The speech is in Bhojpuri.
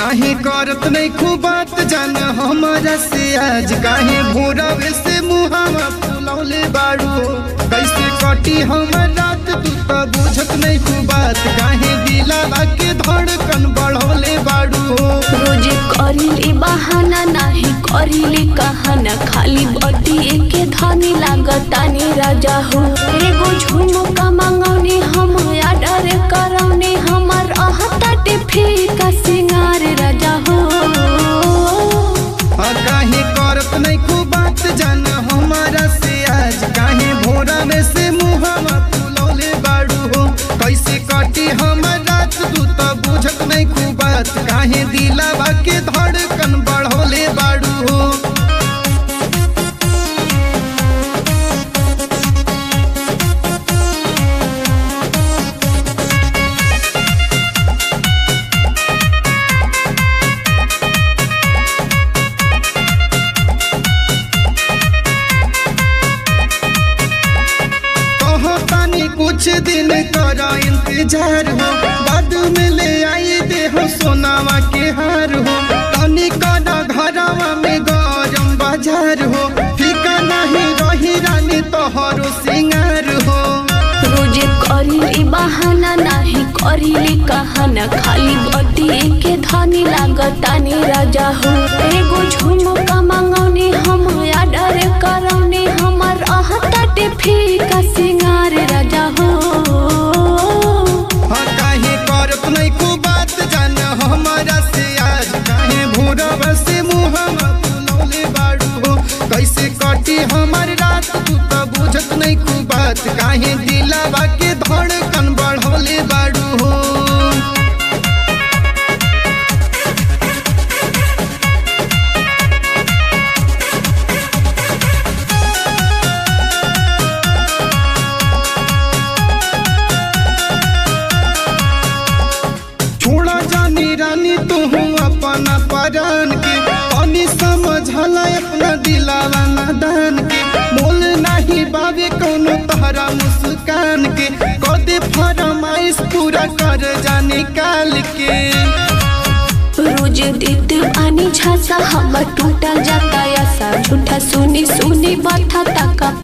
काहे करत नहीं खूब बात जान हमारा से आज काहे भोरवे से मुहावा फुलौले बाड़ू कैसे कटी हमर रात तू तो बुझत नहीं खूब बात काहे दिलावा के धड़कन बढ़ौले बाड़ू रोज करिली बहाना नाही करिली कहाना खाली बतिए के धनी लागतानी राजा हो एगो झुमका मांगौनी हम आडर करौनी हमर अहताटे फीका सिंगार राजा हो आ काहे करत नहीं खूब बात जान हमारा से आज काहे भोरा में से मुहावा फुलौले बाड़ू हो कैसे कटी हमर रात तू तो बुझत नहीं खूब बात काहे दिलावा के धड़कन बढ़ौले बाड़ू हो कहो तानी कुछ दिन कर इंतजार हो बाद में ले आई दे हो सोनावा के हार हो तनी कर घरवा में गरम बाजार हो फीका नहीं रही रानी तोहरो सिंगार हो रोज करिली बहाना नाही करिली कहाना खाली बतिए के धनी लागतानी राजा हो एगो झुमका मांगौनी हम आडर करौनी हमर अहताटे फीका सिंगार राजा हो हाँ काहे करत नहीं को बात जान हमारा से आज काहे भोरवा से मुहम्मा फुलौले बाड़ू हो कैसे कटी हमार रात तू तो बुझत नहीं को बात काहे दिलावा के धड़कन बढ़ौले बाड़ू हो छोड़ा जानी रानी तू अपना परान के पानी समझला अपना दिलावा नादान के मोल नहीं बाबे कोनो तहरा मुस्कान के कदे फरमाइश पूरा कर जाने काल के रोज देत पानी झासा हमर टूटा जाता ऐसा झूठा सुनी सुनी बाथा तका